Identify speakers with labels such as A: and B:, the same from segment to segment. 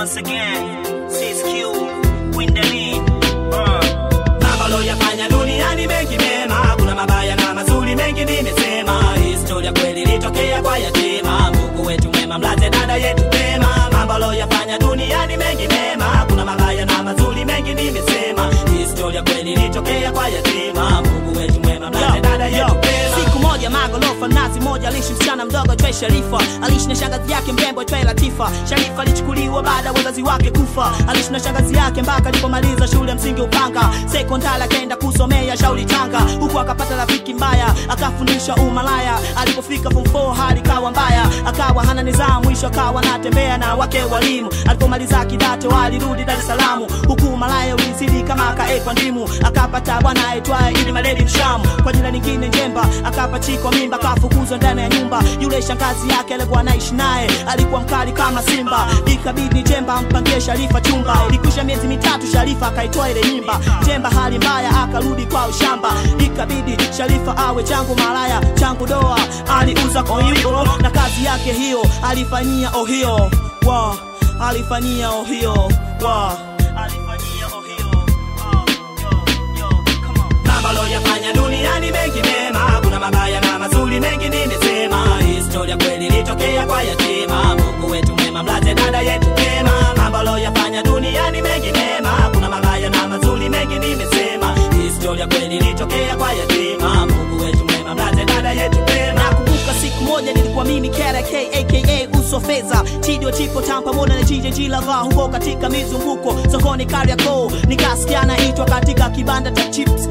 A: Once again, CSQ, Windani, uh. Mambo loyafanya duniani mengi mema, kuna mabaya na mazuri mengi nimesema. Historia kweli ilitokea kwa yatima, Mungu wetu mwema, mlaze dada yetu pema. Mambo loyafanya duniani mengi mema, kuna mabaya na mazuri mengi nimesema. Historia kweli ilitokea kwa yatima, Mungu wetu mwema, mlaze dada yetu pema.
B: siku moja magorofa nazi moja aliishi msichana mdogo twe sharifa aliishi na shangazi yake mrembo twe latifa sharifa alichukuliwa baada ya wazazi wake kufa aliishi na shangazi yake mpaka alipomaliza shule ya msingi upanga sekondari akaenda kusomea shauri tanga huku akapata rafiki mbaya akafundisha umalaya alipofika form 4 hali kawa mbaya akawa hana nidhamu mwisho akawa anatembea na wake walimu alipomaliza kidato alirudi dar es salaam huku malaya ulizidi kama akaekwa ndimu akapata bwana aitwaye ili maledi mshamu kwa jina lingine njemba akapachikwa mimba akafukuzwa ndani ya nyumba yule shangazi yake alikuwa anaishi naye alikuwa mkali kama simba ikabidi njemba ampangie sharifa chumba ilikwisha miezi mitatu sharifa akaitoa ile nyimba njemba hali mbaya akarudi kwa ushamba ikabidi sharifa awe changu malaya changu doa aliuza koyuko na kazi yake hiyo alifanyia ohio wa alifanyia ohio wa alifanyia ohio oh, yo, yo, come on.
A: Mambo loyafanya duniani mengi mema, kuna mabaya na mazuri mengi nimesema. Historia kweli ilitokea kwa yatima, Mungu wetu mwema, mlaze dada yetu pema. Mambo loyafanya duniani mengi mema, kuna mabaya na mazuri mengi nimesema. Historia kweli ilitokea kwa yatima, Mungu wetu mwema, mlaze dada yetu pema.
B: nakumbuka siku moja nilikuwa mimi KRK aka uso fedha chidio chipo tam pamoja na JJG lava huko katika mizunguko sokoni Kariakoo nikasikia naitwa katika kibanda cha chips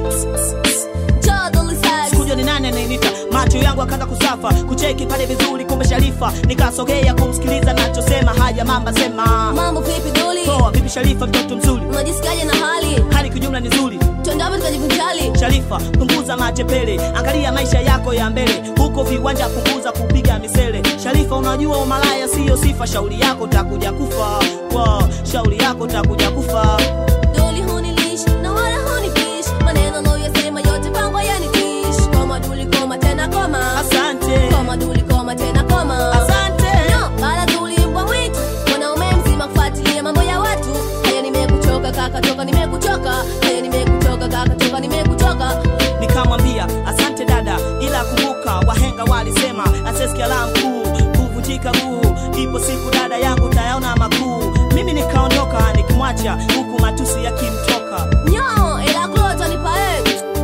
B: sikujua ni nani anayenita macho yangu akaanza kusafa kucheki pale vizuri kumbe sharifa nikasogea kumsikiliza nachosema haya mamba sema
C: mambo vipi duli
B: poa vipi sharifa mtoto mzuri
C: unajisikiaje na hali
B: hali kijumla ni nzuri
C: tuendapo tukajivunjali
B: Sharifa, punguza matepele, angalia maisha yako ya mbele, huko viwanja punguza kupiga misele. Sharifa, unajua umalaya siyo sifa, shauri yako takuja kufa, wow, shauri yako takuja kufa.
C: duli hunilish na wala hunifish maneno loyasema yote kwangu yanitish koma duli koma tena koma
B: Asante,
C: koma duli koma tena koma
B: asante.
C: No, bala duli mbwa mwitu mwanaume mzima kufuatilia mambo ya watu haya nimekuchoka kaka toka nimekuchoka haya nimekuchoka kaka toka nimekuchoka
B: Nikamwambia asante dada, ila kumbuka wahenga walisema asesikia la mkuu kuvunjika guu, ipo siku dada yangu tayaona makuu. Mimi nikaondoka nikimwacha huku matusi yakimtoka.
C: nyo ila klota nipae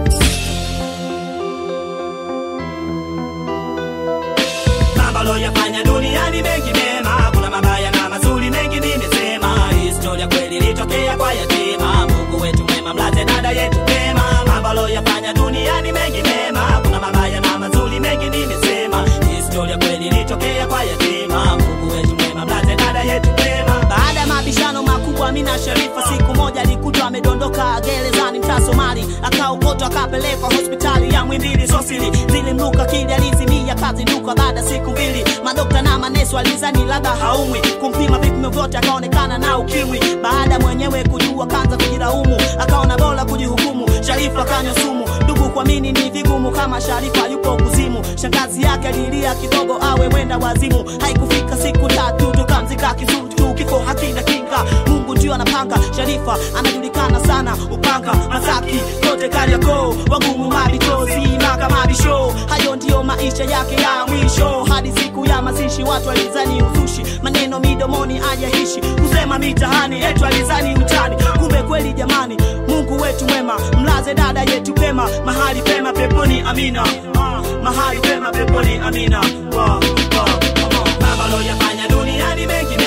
A: Mambo loyafanya duniani mengi mema, kuna mabaya na mazuri mengi nimesema. Historia kweli ilitokea kwa yatima, Mungu wetu mwema, mlaze dada yetu pema. Mambo loyafanya duniani mengi mema, kuna mabaya na mazuri mengi nimesema. Historia kweli ilitokea kwa yatima, Mungu wetu mwema, mlaze dada yetu pema.
B: Baada ya mabishano makubwa, Amina Sharifa siku moja alikutwa amedondoka gerezani mtaa Somali, akaokotwa akapelekwa hospitali ya Mwimbili Sosili, zilimruka kili alizimia kazi nduka. Baada ya siku mbili, madokta na maneso alizani labda haumwi, kumpima vipimo vyote akaonekana na ukimwi. Baada mwenyewe kujua kanza kujilaumu, akaona bora kujihukumu. Sharifa akanywa sumu, ndugu kuamini ni vigumu kama Sharifa yupo kuzimu. Shangazi yake alilia kidogo awe mwenda wazimu, haikufika siku tatu tukamzika kizuru tu, kifo hakina kinga, Mungu ndio anapanga. Sharifa anajulikana sana upanga Masaki kote Kariakoo, wagumu mabichozi maka mabisho, hayo ndiyo maisha yake ya mwisho. Hadi siku ya mazishi watu alizani uzushi, maneno midomoni ajaishi, kusema mitahani etu alizani utani, kumbe kweli jamani, Mungu wetu mwema, mlaze dada yetu pema, mahali pema peponi, amina. Ah, mahali pema peponi, amina. Wow, wow, come on.
A: Mambo loyafanya duniani mengi